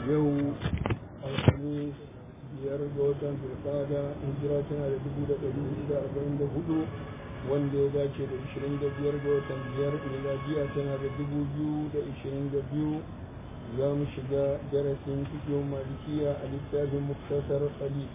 yau alhamis biyar ga watan zulkada hijira tana da dubu da ɗari hudu da arba'in da hudu wanda ya dace da ishirin da biyar ga watan biyar miladiya tana da dubu biyu da ishirin da biyu za mu shiga darasin fiƙin malikiya a littafin muktasar ali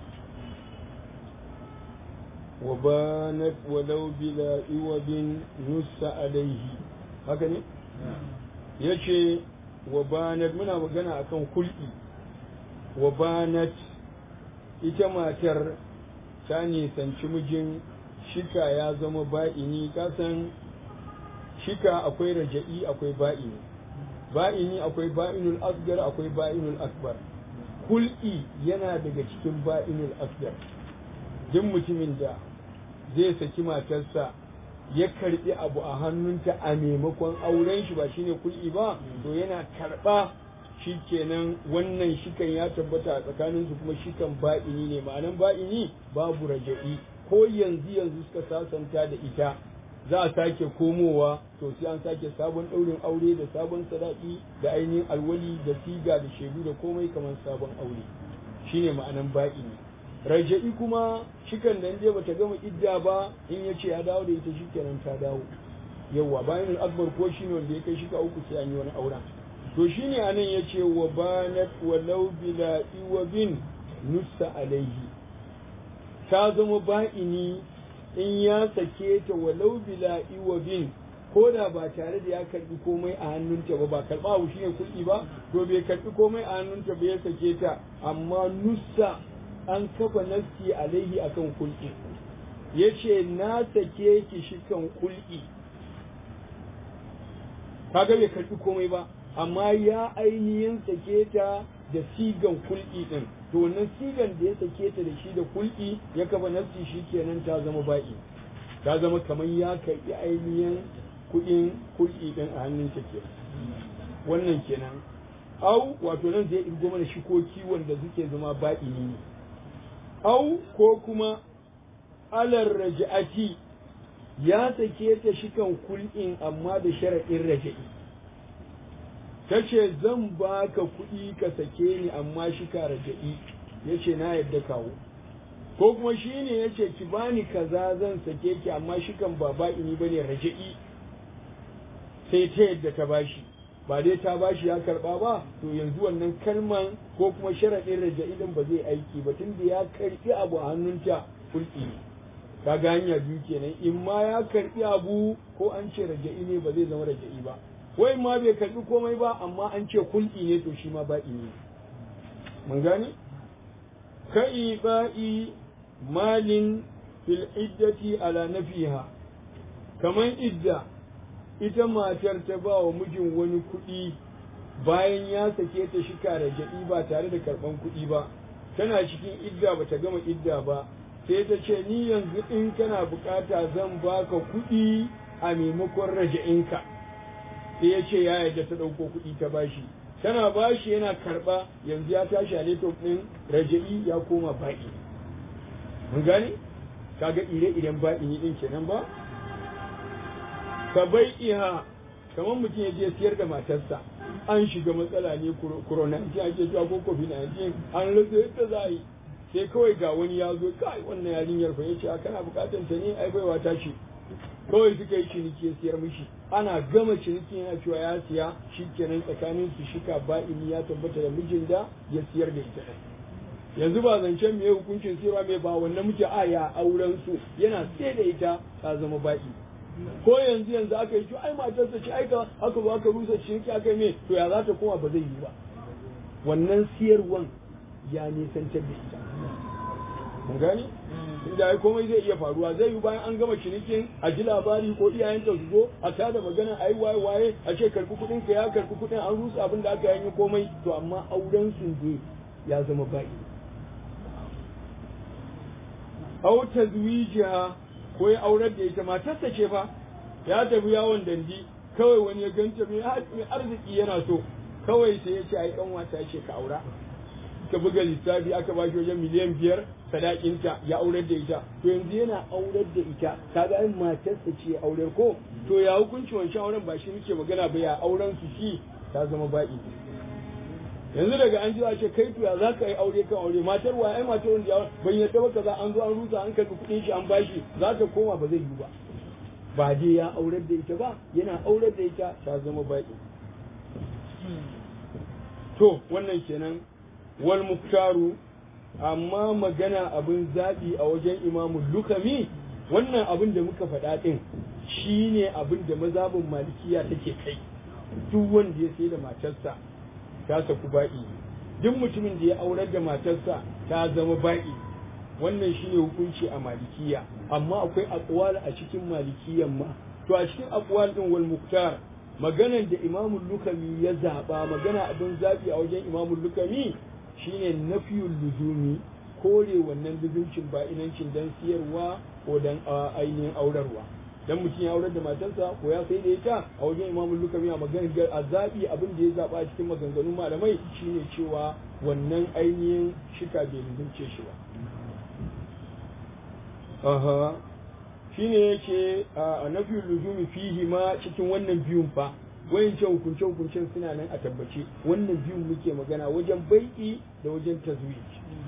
وبانت ولو بلا عوض نص عليه haka ne yace wabanat muna magana akan kulki wabanat ita matar ta nisanci mijin shika ya zama ba'ini kasan shika akwai raja'i akwai ba'ini ba'ini akwai ba'inul asgar akwai ba'inul akbar kulki yana daga cikin ba'inul asgar duk mutumin da zai saki matarsa ya karbi abu a hannunta a maimakon auren shi ba shine kul'i ba to yana karba shikenan wannan shikan ya tabbata a tsakanin su kuma shikan ba'ini ne ma'anan ba'ini babu raja'i ko yanzu yanzu suka sasanta da ita za a sake komowa to sai an sake sabon ɗaurin aure da sabon sadaki da ainihin alwali da siga da shaidu da komai kamar sabon aure shine ma'anan ba'ini raja'i kuma shikan da je bata gama idda ba in ya ce ya dawo da ita shikenan ta dawo yawa bayan akbar ko shine wanda ya kai shika uku sai an yi wani auren to shine anan ya ce wa banat walau bila iwabin nusa alaihi ta zama ba'ini in ya sake ta walau bila iwabin ko da ba tare da ya karbi komai a hannunta ba ba karba abu shine kuɗi ba to bai karbi komai a hannunta ba ya sake ta amma nusa an kafa nafsi alaihi akan kulki yace na sake ki shikan kulki kaga bai karbi komai ba amma ya ainihin sake ta da sigan kulki din to wannan sigan da ya sake ta da shi da kulki ya kafa nafsi shikenan ta zama ba'i ta zama kamar ya karbi ainihin kudin kulki din a hannun ta ke wannan kenan au wato nan zai irgo mana shikoki wanda suke zama ba'i ne au ko kuma alar raja'ati ya sake ta shikan kul'in amma da sharaɗin raja'i ta ce zan baka kuɗi ka sake ni amma shika raja'i ya ce na yadda kawo ko kuma shi ne ya ce ki bani kaza zan sake ki amma shikan ba ba'ini ba ne raja'i sai ta yadda ta bashi ba dai ta bashi ya karba ba to yanzu wannan kalman ko kuma sharaɗin raja'ilin ba zai aiki ba tunda ya karbi abu a hannunta kulki ka ga hanya biyu kenan in ma ya karbi abu ko an ce raja'i ne ba zai zama raja'i ba wai ma bai karbi komai ba amma an ce kulki ne to shi ma ba'i ne mun gane kai ba'i malin fil iddati ala nafiha kaman idda ita matar ta ba wa mijin wani kuɗi bayan ya sake ta shika da jaɗi ba tare da karɓan kuɗi ba tana cikin idda ba ta gama idda ba sai ta ce ni yanzu in kana bukata zan baka kuɗi a maimakon raja'inka sai ya ce ya yarda ta ɗauko kuɗi ta bashi tana bashi yana karɓa yanzu ya tashi a leto ɗin raja'i ya koma baƙi mun gane kaga ire-iren baƙi ɗin kenan ba ka bai iha kamar mutum ya je siyar da matarsa an shiga matsala ne corona ce ake zuwa ko covid 19 an rasa yadda za a yi sai kawai ga wani ya zo kai wannan yarinyar fa yace kana bukatar ta ne ai baiwa ta ce kawai suka yi ciniki ya siyar mishi ana gama ciniki yana cewa ya siya shikenan tsakanin su shika ba'ini ya tabbata da mijin da ya siyar da ita yanzu ba zancen me hukuncin siyarwa mai ba wannan muke aya auren su yana sai da ita ta zama ba'i ko yanzu yanzu aka yi ai matarsa ce aika aka zo aka rusa ciniki aka yi me to ya za ta koma ba zai yi ba wannan siyarwan ya nisantar da ita mun gani inda ai komai zai iya faruwa zai yi bayan an gama cinikin a ji labari ko iyayenta su zo a tada magana ai waye waye a ce karbi kudin ka ya karbi kudin an rusa abin da aka yi komai to amma auren su ne ya zama ba'i au tazwijiha ko ya aurar da ita matarsa ce fa ya tafi yawon dandi kawai wani ya ganta mai arziki yana so kawai sai ya ce ai kan wata ce ka aura ka buga lissafi aka ba shi wajen miliyan biyar sadakinta ya aurar da ita to yanzu yana aurar da ita kaga ai matarsa ce aurar ko to ya hukunci wancan auren ba shi muke magana ba ya auren su shi ta zama ba'i yanzu daga an ji a ce kai tuya za ka yi aure kan aure matar wa ai matar wanda ya ban yadda ba kaza an zo an rusa an karbi kuɗin shi an bashi za ta koma ba zai yi ba ba dai ya aurar da ita ba yana aurar da ita ta zama baki to wannan kenan wal muktaru amma magana abin zaɓi a wajen imamu lukami wannan abin da muka faɗa ɗin shi ne abin da mazabin malikiya take kai duk wanda ya sai da matarsa ta saku ba'i duk mutumin da ya aurar da matarsa ta zama ba'i wannan shine hukunci a malikiya amma akwai aqwal a cikin malikiyan ma to a cikin aqwal din wal muktar maganan da imamu lukami ya zaba magana abin zabi a wajen imamu lukami shine nafiyul luzumi kore wannan luzumcin ba inancin dan siyarwa ko dan ainihin aurarwa dan mutum ya aurar da matarsa ko ya sai da ita a wajen imamu lukami a maganar a zabi abin da ya zaba a cikin maganganun malamai shine cewa wannan ainihin shika bai luzumce shi ba aha shine yake a nafi luzumi fihi ma cikin wannan biyun fa wayancan hukunce hukuncen suna nan a tabbace wannan biyun muke magana wajen bai'i da wajen tazwij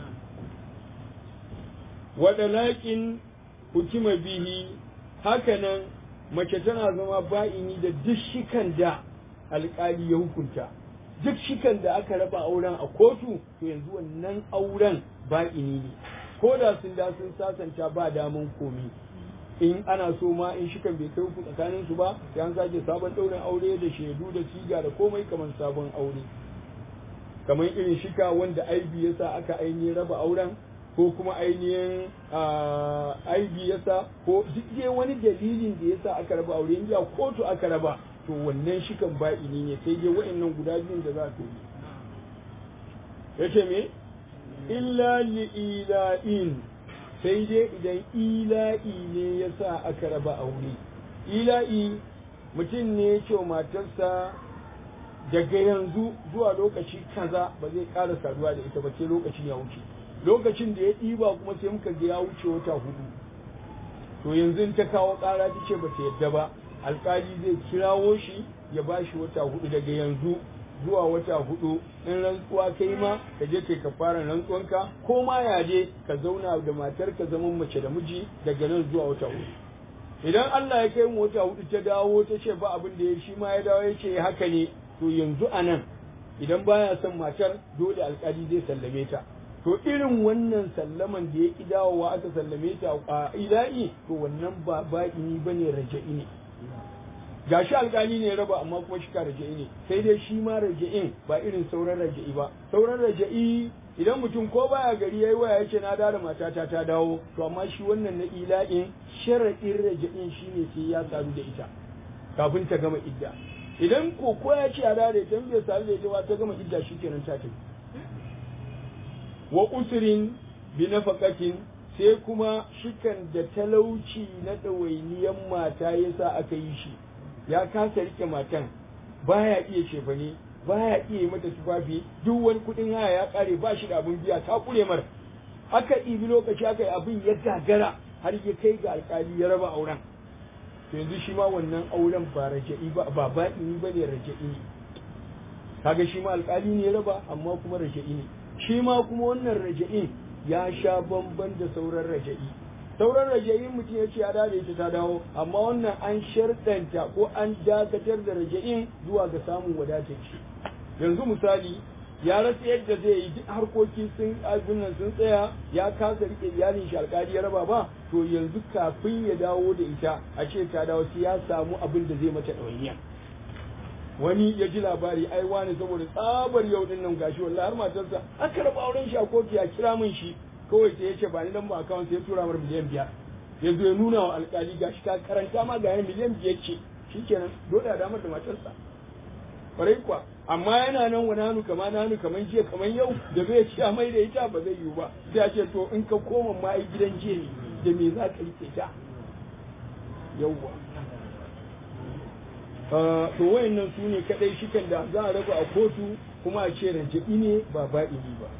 wadalakin hukima bihi hakanan mace tana zama ba'ini da duk shikan da alkali ya hukunta duk shikan da aka raba auren a kotu to yanzu wannan auren ba'ini ne ko da sun da sun sasanta ba damun komi in ana so ma in shikan bai kai ku tsakanin su ba sai an sake sabon ɗaurin aure da shaidu da siga da komai kamar sabon aure kamar irin shika wanda aibi yasa aka ainihin raba auren ko kuma ainihin aibi yasa ko duk dai wani dalilin da yasa aka raba aure in kotu aka raba to wannan shikan ba'ini ne sai dai wa'annan guda biyun da za ka yi yace me illa li'ila'in sai dai idan ila'i ne ya sa aka raba aure ila'i mutum ne ya ce matarsa daga yanzu zuwa lokaci kaza ba zai ƙara saduwa da ita ba sai lokacin ya wuce lokacin da ya ɗiba kuma sai muka ga ya wuce wata hudu to yanzu ta kawo ƙara ta ce ba ta yadda ba alƙali zai kirawo shi ya ba shi wata hudu daga yanzu zuwa wata hudu in rantsuwa kai ma ka je kai ka fara rantsuwanka ko ma ya je ka zauna da matar ka zaman mace da miji daga nan zuwa wata hudu idan Allah ya kai mu wata hudu ta dawo ta ce ba abin da ya shi ma ya dawo ya ce haka ne to yanzu a nan idan baya son matar dole alkali zai sallame ta to irin wannan sallaman da ya ki dawowa aka sallame ta a ila'i to wannan ba ba'ini bane raja'i ne gashi alkali ne raba amma kuma shi ka raja'i ne sai dai shi ma raja'in ba irin sauran raja'i ba sauran raja'i idan mutum ko baya gari yayi waya yace na da matata ta dawo to amma shi wannan na ila'in sharadin raja'in shine sai ya sadu da ita kafin ta gama idda idan ko ko ya ce a da ita bai sadu da ita ba ta gama idda shikenan ta tafi wa usrin bi nafaqatin sai kuma shikan da talauci na ɗawainiyan mata yasa aka yi shi ya kasa rike matan baya iya shefane baya iya yi mata tufafi duk wani kuɗin haya ya ƙare ba shi da abin biya ta kure mar aka ɗibi lokaci aka yi abin ya gagara har ya kai ga alƙali ya raba auren to yanzu shi ma wannan auren ba raja'i ba ba ba'ini ba ne raja'i ne kaga shi ma alƙali ne ya raba amma kuma raja'i ne shi ma kuma wannan raja'in ya sha bamban da sauran raja'i sauran raja'in mutum ya ce ya dade ita ta dawo amma wannan an sharɗanta ko an dakatar da raja'in zuwa ga samun wadatar shi yanzu misali ya rasa yadda zai yi duk harkoki sun nan sun tsaya ya kasa rike iyalin shi alkali ya raba ba to yanzu kafin ya dawo da ita a ce ta dawo sai ya samu abin da zai mata ɗawainiya wani ya ji labari ai wani saboda tsabar yau din nan gashi wallahi har matarsa aka raba auren shi a kotu ya kira min shi kawai sai ya ce ba ni lamba account sai ya tura mar miliyan biyar ya zo ya nuna wa alkali gashi ka karanta ma ga miliyan biyar ce shikenan dole a damar da matarsa kwarai kuwa amma yana nan wani hannu kama na hannu kaman jiya kaman yau da zai ci a mai da ita ba zai yiwu ba sai a ce to in ka koma ma ai gidan jiya ne da me za ka rike ta yauwa to wayannan su ne kadai shikan da za a raba a kotu kuma a ce raja'i ne ba ba'ini ba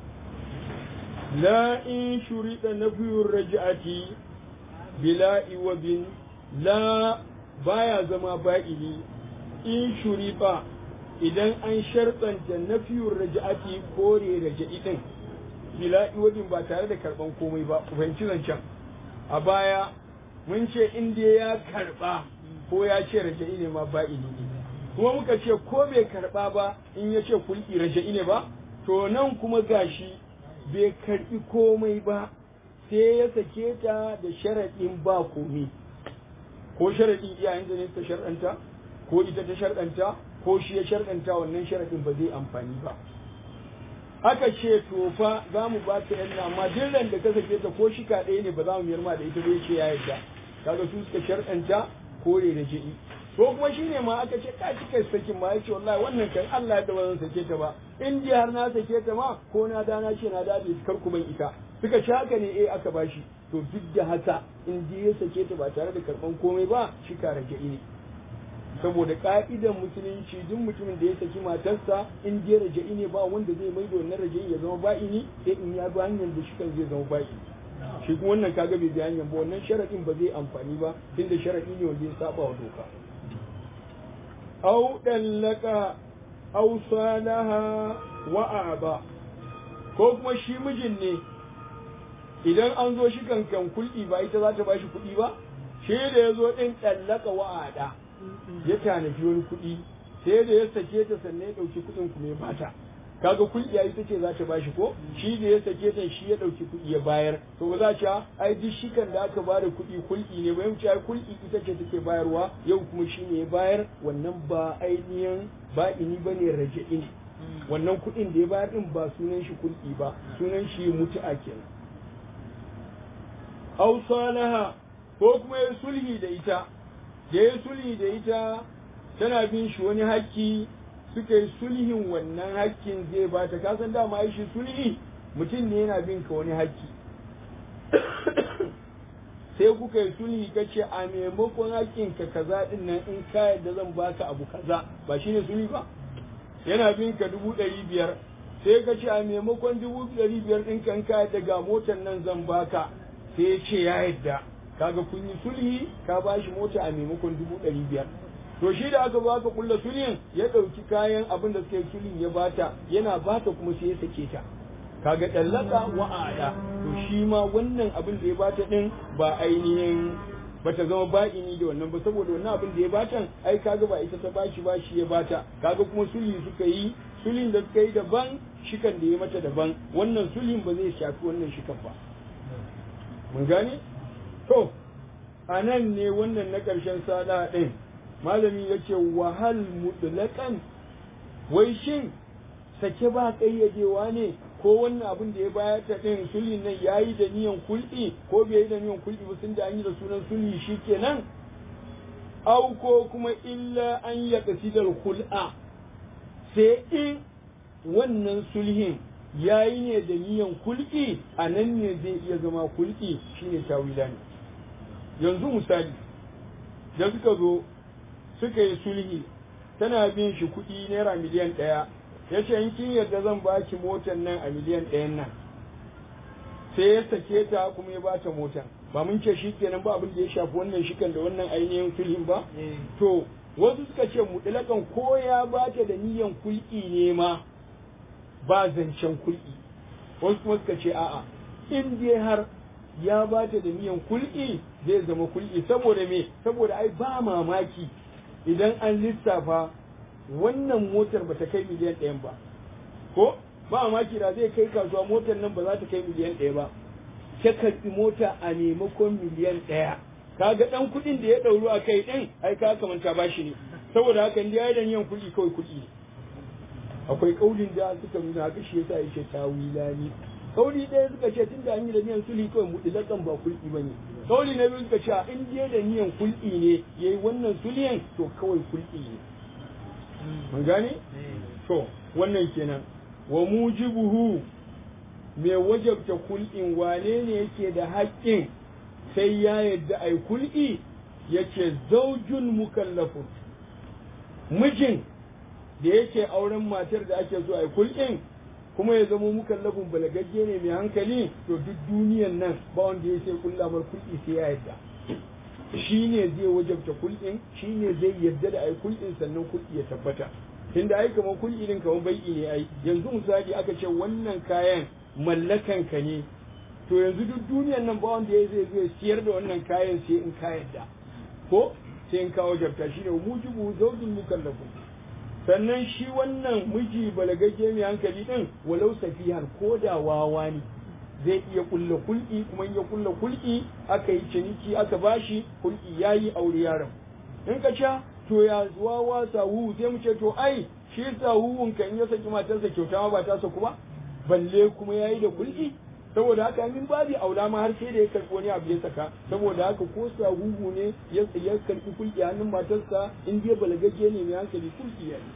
la in shurida nafiyur raj'ati bila iwabin la baya zama ba'ini in shuriba idan an sharɗanta nafiyur raja'ati kore raja'i din bila iwadin ba tare da karban komai ba ku fahimci zancen a baya mun ce in dai ya karba ko ya ce raja'i ne ma ba ne kuma muka ce ko bai karba ba in ya ce kulki raja'i ne ba to nan kuma gashi bai karbi komai ba sai ya sake ta da sharaɗin ba komai ko sharaɗin iyayen da ne ta sharɗanta ko ita ta sharɗanta ko shi ya sharɗanta wannan sharaɗin ba zai amfani ba aka ce to fa za mu ba ta yanna amma duk ran da ka sake ta ko shika ɗaya ne ba za mu miyar ma da ita ba ce ya yarda kaga su suka sharɗanta kore da ji'i ko kuma shine ma aka ce ka cika sakin ma yace wallahi wannan kan Allah da ba zan sake ta ba in ji har na sake ta ma ko na da na ce na dade kar ku ban ita suka ci haka ne eh aka bashi to duk da haka in ji ya sake ta ba tare da karban komai ba shi ka raja'i ne saboda ka'idan musulunci duk mutumin da ya saki matarsa in je raja'i ne ba wanda zai mai da wannan raja'i ya zama ba'ini sai in ya bi hanyar da shi kan zai zama ba'ini shi kuma wannan kaga bai bi hanyar ba wannan sharadin ba zai amfani ba tunda sharadi ne wanda ya saba wa doka au dallaka au salaha wa aba ko kuma shi mijin ne idan an zo shi kankan kulɗi ba ita za ta ba shi kuɗi ba shi da ya zo ɗin dallaka wa ada ya tanaji wani kuɗi sai da ya sake ta sannan ya ɗauki kuɗin kuma ya bata kaga kulɗiya ita ce za ta bashi ko shi da ya sake ta shi ya ɗauki kuɗi ya bayar to ba za ta ai duk shikan da aka bada kuɗi kulɗi ne bayan ai kulɗi ita ce take bayarwa yau kuma shi ne ya bayar wannan ba ainihin ba ini ba ne raja'i ne wannan kuɗin da ya bayar din ba sunan shi kulɗi ba sunan shi mutu'a kenan aw salaha ko kuma ya sulhi da ita da ya sulhi da ita tana bin shi wani haƙƙi suka yi sulhin wannan haƙƙin zai ba ta kasan dama shi sulhi mutum ne yana bin ka wani haƙƙi sai kuka yi sulhi ka ce a maimakon haƙƙin ka kaza din nan in ka yadda zan baka abu kaza ba shine sulhi ba yana bin ka dubu ɗari biyar sai ka ce a maimakon dubu ɗari biyar ɗin kan ka yadda ga motar nan zan baka sai ya ce ya yadda kaga kun yi sulhi ka ba shi mota a maimakon dubu ɗari biyar to shi da aka baka kulla sulhin ya ɗauki kayan abin da suka yi sulhin ya bata yana bata kuma sai ya sake ta kaga ɗallaka wa'ada to shi ma wannan abin da ya bata ɗin ba ainihin bata zama ba'ini da wannan ba saboda wannan abin da ya bata ai kaga ba ita ta bashi ba shi ya bata kaga kuma sulhi suka yi sulhin da suka yi daban shikan da ya mata daban wannan sulhin ba zai shafi wannan shikan ba mun gane to a nan ne wannan na ƙarshen sada ɗin malami ya ce wahal mutlaƙan wai shin sake ba ƙayyadewa ne ko wannan abin da ya bayar ta ɗin sulhin nan ya yi da niyan kulɗi ko bai yi da niyan kulɗi ba sun da an yi da sunan sulhi shi kenan au ko kuma illa an ya kasidar hul'a sai in wannan sulhin ya yi ne da niyan kulki a nan ne zai iya zama kulki shine tawila ne yanzu misali da suka zo suka yi sulhi tana bin shi kuɗi naira miliyan ɗaya ya ce in kin yarda zan baki motar nan a miliyan ɗayan nan sai ya sake ta kuma ya bata motar ba mun ce shi kenan ba abin da ya shafi wannan shikan da wannan ainihin sulhin ba to wasu suka ce mutlakan ko ya bata da niyan kulki ne ma ba zancen kulki wasu kuma suka ce a'a in dai har ya bata da niyan kulki zai zama kulki saboda me saboda ai ba mamaki idan an lissafa wannan motar ba ta kai miliyan ɗayan ba ko ba mamaki da zai kai kasuwa motar nan ba za ta kai miliyan ɗaya ba ta karɓi mota a maimakon miliyan ɗaya kaga ɗan kuɗin da ya ɗauru a kai ɗin ai ka kamanta ba shi ne saboda haka in ya da niyan kuɗi kawai kuɗi ne akwai kaulin da suka nuna haka shi yasa yake tawilani kauli ɗaya suka ce tunda an yi da niyan sulhi kawai mutlakan ba kulki bane kauli na biyu suka ce in je da niyan kulki ne yayi wannan sulhin to kawai kulki ne mun gane to wannan kenan wa mujibuhu mai wajabta kul'in wane ne yake da haƙƙin sai ya yadda ai kul'i yake zaujun mukallafun mijin da yake auren matar da ake so ai kul'in kuma ya zama mukallafin balagagge ne mai hankali to duk duniyan nan ba wanda ya sai kullamar kul'i sai ya yadda shi ne zai wajabta kul'in shi ne zai yadda da ai kul'in sannan kul'i ya tabbata tunda ai kamar kulli din kamar bai'i ne ai yanzu misali aka ce wannan kayan mallakan ka ne to yanzu duk duniyan nan ba wanda ya zai zai siyar da wannan kayan sai in ka yadda ko sai in kawo jarta shine mujibu zawjin mukallafu sannan shi wannan miji balagagge mai hankali din walau safihar ko da wawa ne zai iya kulla kulki kuma in ya kulla kulki aka yi ciniki aka bashi kulki yayi aure yaron in ka ca to ya wawa sahu sai mu ce to ai shi sahuhun kan ya saki matarsa kyauta ma ba ta saku ba balle kuma yayi da kulki saboda haka min babi aula ma har sai da ya karɓi wani abu ya saka saboda haka ko sahuhu ne ya ya karɓi kulki hannun matarsa in dai balagagge ne mai hankali kulki ya yi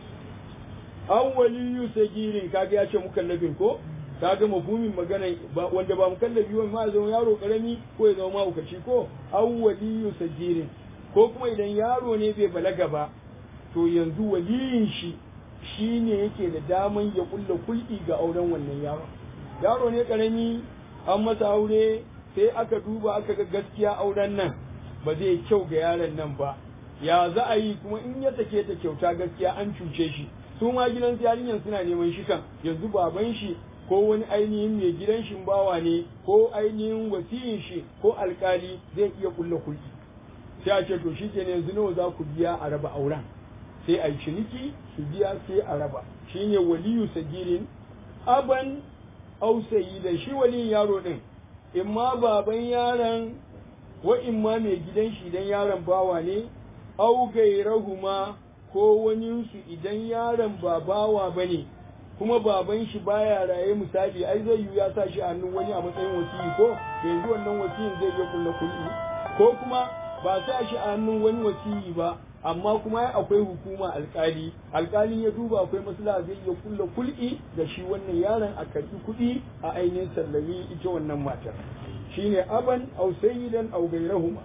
an waliyu sagirin kaga ya ce mukallafin ko kaga mafhumin magana wanda ba mukallafi ba ma zama yaro karami ko ya zama mahaukaci ko an waliyu sagirin ko kuma idan yaro ne bai balaga ba to yanzu waliyin shi shi ne yake da daman ya kulla kulki ga auren wannan yaron yaro ne karami an masa aure sai aka duba aka ga gaskiya auren nan ba zai kyau ga yaron nan ba ya za a yi kuma in ya sake ta kyauta gaskiya an cuce shi su ma gidan yarinyar suna neman shi kan yanzu baban shi ko wani ainihin mai gidan shi bawa ne ko ainihin wasiyin shi ko alkali zai iya kulla kulki sai a ce to shi kenan yanzu nawa za ku biya a raba auren sai a yi ciniki su biya sai a raba shine waliyu sagirin aban ausayi da shi waliyin yaro din in ma baban yaron wa in ma mai gidan shi idan yaron bawa ne au gairahuma ko wani su idan yaron ba bawa bane kuma baban shi baya raye misali ai zai yi ya sa shi a hannun wani a matsayin wasiyi ko yanzu wannan wasiyin zai iya kulla kulli ko kuma ba sa shi a hannun wani wasiyi ba amma kuma akwai hukuma alkali alkali ya duba akwai maslaha zai iya kulla kul'i da shi wannan yaron a karbi kuɗi a ainihin sallami ita wannan matar shine aban aw sayyidan aw gairahuma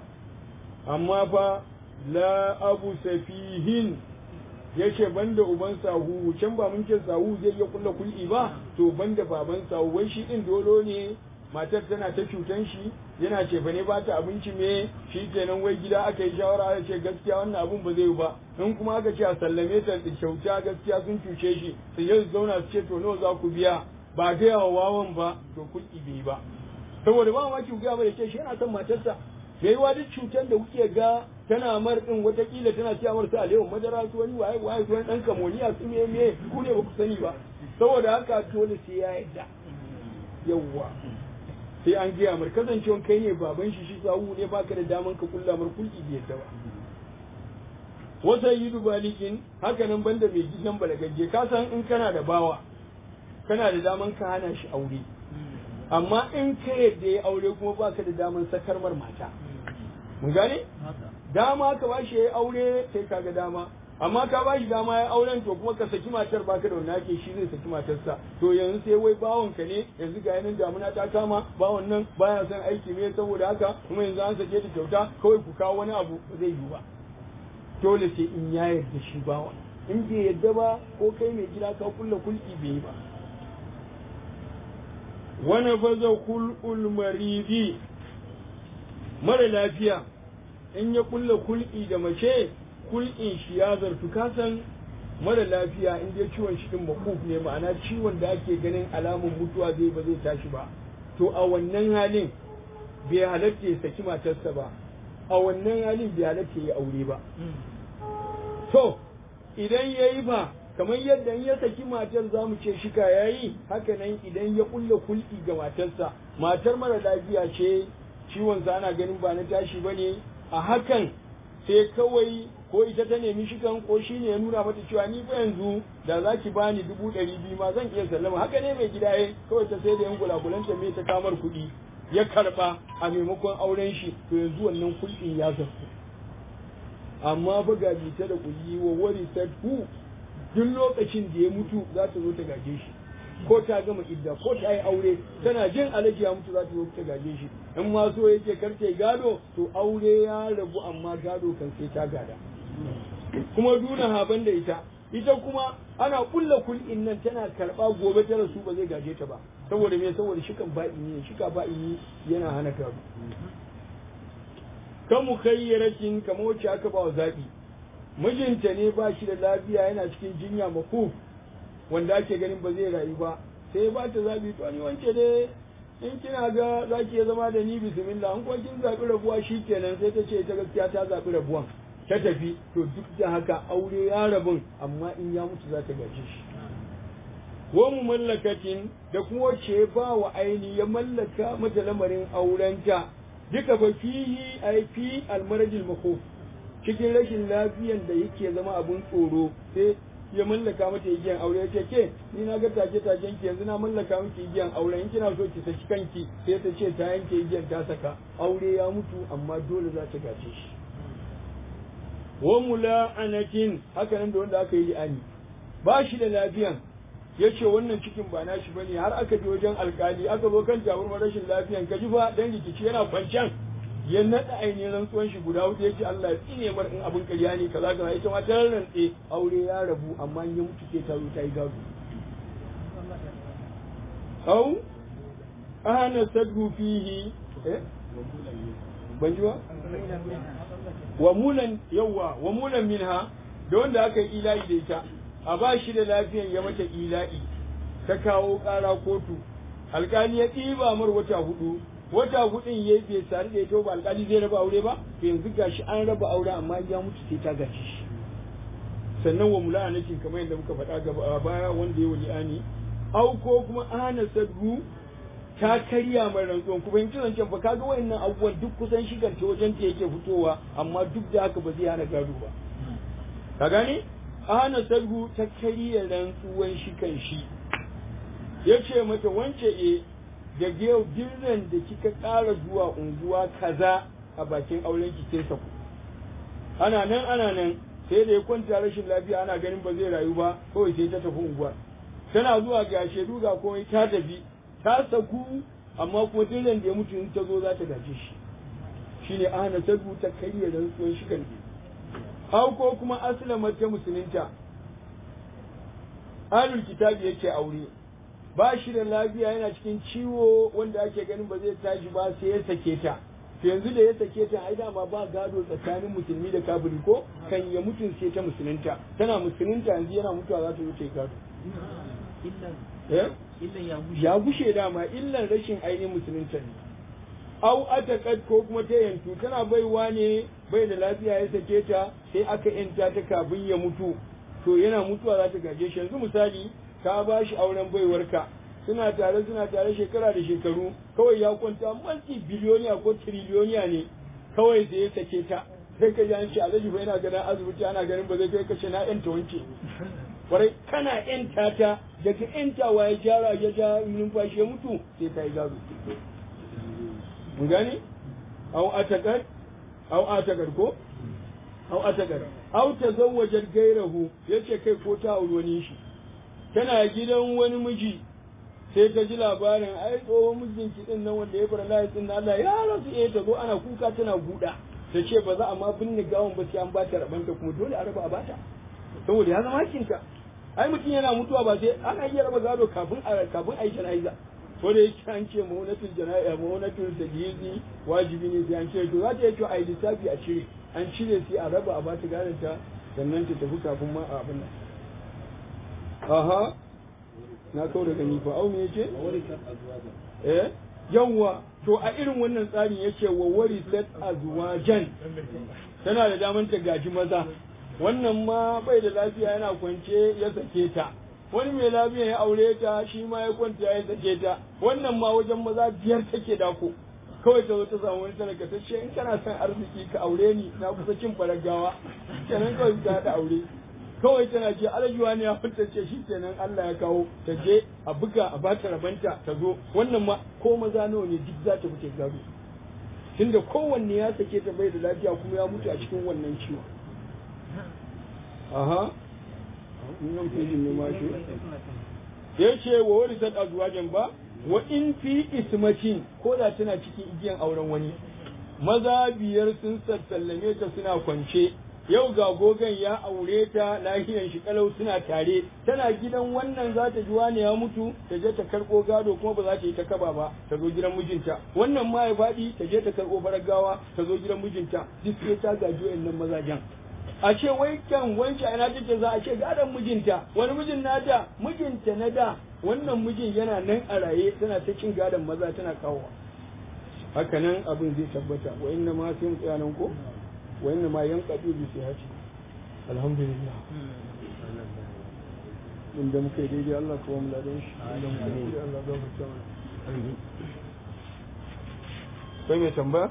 amma fa la abu safihin yace banda uban sahu can ba mun ce sahu zai iya kulla kul'i ba to banda baban sahu wai shi din dolo ne matar tana ta cutan shi yana ce fa ne ba ta abinci me shi kenan wai gida aka yi shawara aka ce gaskiya wannan abun ba zai yi ba in kuma aka ce a sallame ta da kyauta gaskiya sun cuce shi sai yau zauna su ce to nawa za ku biya ba ga yawa wawan ba to kulki bai ba saboda ba ma ki ga ba da ce shi yana son matarsa bai wa duk cutar da kuke ga tana mar din watakila tana ciya mar sa alewa madara su wani waye waye su wani dan kamoniya su me me ku ne ba ku sani ba saboda haka dole sai ya yadda yawwa sai an gaya mar kasancewan kai ne baban shi shi sawu ne baka da daman ka kulla mar kulki bai yadda ba wasa yi dubalikin haka nan banda mai gidan balagagge ka san in kana da bawa kana da daman ka hana shi aure amma in ka yadda ya aure kuma baka da daman sakar mar mata mun gane dama ka ba shi ya aure sai ka ga dama amma ka ba shi dama ya auren to kuma ka saki matar baka da wani ake shi zai saki matarsa to yanzu sai wai bawon ka ne yanzu ga yanan damuna ta kama bawon nan baya son aiki ne saboda haka kuma yanzu an sake ta kyauta kawai ku kawo wani abu ba zai yi ba dole sai in ya yarda shi bawon in bai yarda ba ko kai mai gida ka kulla kulki bai yi ba wani faza kul'ul maridi mara lafiya in ya kulla kul'i da mace kul'in shi ya zartu kasan mara lafiya in dai ciwon shi din makuf ne ma'ana ciwon da ake ganin alamun mutuwa zai ba zai tashi ba to a wannan halin bai halatta ya saki matarsa ba a wannan halin bai halatta ya aure ba to idan ya yi ba kamar yadda in ya saki matar za mu ce shika ya yi haka nan idan ya kulla kulki ga matarsa matar mara lafiya ce ciwonsa ana ganin ba na tashi ba ne a hakan sai kawai ko ita ta nemi shikan ko shi ne ya nuna mata cewa ni fa yanzu da za ki bani dubu ɗari biyu ma zan iya sallama haka ne mai gida ya kawai ta sai da yan gulagulanta mai ta kamar kuɗi ya karɓa a maimakon auren shi to yanzu wannan kulɗin ya zartu amma fa ga ta da kulli wa wari hu duk lokacin da ya mutu za ta zo ta gaje shi ko ta gama idda ko ta yi aure tana jin alaji ya mutu za ta zo ta gaje shi in ma so yake karce gado to aure ya rabu amma gado kan sai ta gada kuma duna haban da ita ita kuma ana kulla kul'in nan tana karba gobe ta rasu ba zai gaje ta ba saboda me saboda shikan ba'i ne shika ba'i yana hana gado kan mukayyaratin kamar wacce aka ba wa zaɓi mijinta ne ba shi da lafiya yana cikin jinya makuf wanda ake ganin ba zai rayu ba sai ba ta zabi to ni wance dai in kina ga za ki iya zama da ni bismillah in kuma kin zaɓi rabuwa shi kenan sai ta ce ta gaskiya ta zaɓi rabuwan ta tafi to duk da haka aure ya rabun amma in ya mutu za ta gaji shi wa mu mallakatin da kuma wacce ba wa aini ya mallaka mata lamarin aurenta duka ba fihi ai fi almarajil makhuf cikin rashin lafiyan da yake zama abun tsoro sai ya mallaka mata igiyan aure yace ke ni na ga take taken ki yanzu na mallaka miki igiyan aure in kina so ki saki kanki sai ta ce ta yanke igiyan ta saka aure ya mutu amma dole za ta gace shi wa mula'anatin haka nan da wanda aka yi li'ani ba shi da lafiyan ya ce wannan cikin ba nashi bane har aka je wajen alkali aka zo kan tabarmar rashin lafiyan ka ji fa dan rikici yana kwancan ya naɗa ainihin rantsuwan shi guda hudu ya ce Allah ya tsine mar in abin ƙarya ne kaza kaza ita ma ta rantse aure ya rabu amma in ya mutu ke ta zo ta yi gado au ana sadhu fihi eh ban ji ba wa mulan yawa wa mulan minha da wanda aka yi ila'i da ita a ba shi da lafiyan ya mata ila'i ta kawo ƙara kotu alƙali ya ɗiba mar wata hudu wata hudun ya bai sari da ita ba alƙali zai raba aure ba to yanzu gashi an raba aure amma ya mutu sai ta gaci shi sannan wa mula'anatin kamar yadda muka faɗa gaba baya wanda ya wani ani au ko kuma ana sadru ta karya mai rantsuwan kuma in zancen fa kaga wayannan abubuwan duk kusan shigar ta wajen ta yake fitowa amma duk da haka ba zai hana gado ba ka gane ana sargu ta karya rantsuwan shi kan shi ya ce mata wance e daga yau birnin da kika ƙara zuwa unguwa kaza a bakin auren ki sai saku ana nan ana nan sai da ya kwanta rashin lafiya ana ganin ba zai rayu ba kawai sai ta tafi unguwar tana zuwa ga shaidu ga komai ta tafi ta saku amma kuma dillan da ya mutu in ta zo za ta gaje shi shine ana sabu ta karya rantsuwan shi kan hau ko kuma aslama ta musulunta alul kitabi yake aure ba shi da lafiya yana cikin ciwo wanda ake ganin ba zai tashi ba sai ya sake ta to yanzu da ya sake ta ai dama ba gado tsakanin musulmi da kafiri ko kan ya mutu sai ta musulunta tana musulunta yanzu yana mutuwa za ta wuce gado ya gushe dama illan rashin ainihin musulunta ne au atakat ko kuma ta yantu tana baiwa ne bai da lafiya ya sake ta sai aka yanta ta kafin ya mutu to yana mutuwa za ta gaje shi yanzu misali ka ba shi auren baiwarka suna tare suna tare shekara da shekaru kawai ya kwanta multi biliyoniya ko triliyoniya ne kawai da ya sake ta sai ka ji an ce alhaji fa yana ganin asibiti ana ganin ba zai kai kashe na yanta wanke kwarai kana yanta ta daga yantawa ya jara ya ja numfashi ya mutu sai ta yi gado mun gane au atakar au atakar ko au atakar au tazawwajar gairahu yace kai ko ta auri wani shi tana gidan wani miji sai ta ji labarin ai tsohon mijinki din nan wanda ya bar layi din Allah ya rasu eh ta zo ana kuka tana guda ta ce ba za a ma binne gawon ba sai an ba ta rabanta kuma dole a raba a bata saboda ya zama kinka ai mutum yana mutuwa ba sai ana iya raba gado kafin a kafin a yi jana'iza ko da yake an ce maunatul jana'iza maunatul tajhizi wajibi ne sai an ce to za ta yi to a yi lissafi a cire an cire sai a raba a bata gadon ta sannan ta tafi kafin ma a abin nan aha na kawo daga ni fa au me yace eh yawwa to a irin wannan tsarin yace wa warisat azwajan tana da daman ta gaji maza wannan ma bai da lafiya yana kwance ya sake ta wani mai lafiya ya aure ta shi ma ya kwanta ya sake ta wannan ma wajen maza biyar take dako kawai ta zo ta samu wani talaka ta ce in kana son arziki ka aure ni na kusa cin faragawa kenan kawai ta haɗa aure kawai tana ce alajuwa ne ya fita ce shi kenan Allah ya kawo ta je a buga a bata rabanta ta zo wannan ma ko maza nawa ne duk za ta fice gado tunda kowanne ya sake ta bai da lafiya kuma ya mutu a cikin wannan ciwon aha nan fejin ne ma shi ya ce wa wani sad azwajan ba wa in fi ismatin ko da tana cikin igiyan auren wani maza biyar sun sallame ta suna kwance yau ga gogon ya aure ta lahiyan shi kalau suna tare tana gidan wannan za ta ji wani ya mutu ta je ta karɓo gado kuma ba za ta yi ta kaba ba ta zo gidan mijinta wannan ma ya faɗi ta je ta karɓo faragawa ta zo gidan mijinta duk sai ta gaji wayannan mazajen a ce wai kan wance ana take za a ce gadon mijinta wani mijin nata mijinta na da wannan mijin yana nan a raye tana ta cin gadon maza tana kawo haka nan abin zai tabbata wa inna ma sai mu tsaya nan ko wa inna ma yanqadu bi sihhati alhamdulillah inda muka yi daidai Allah kawo mu ladan shi inda muka yi daidai Allah gafarta mana sai mai tambaya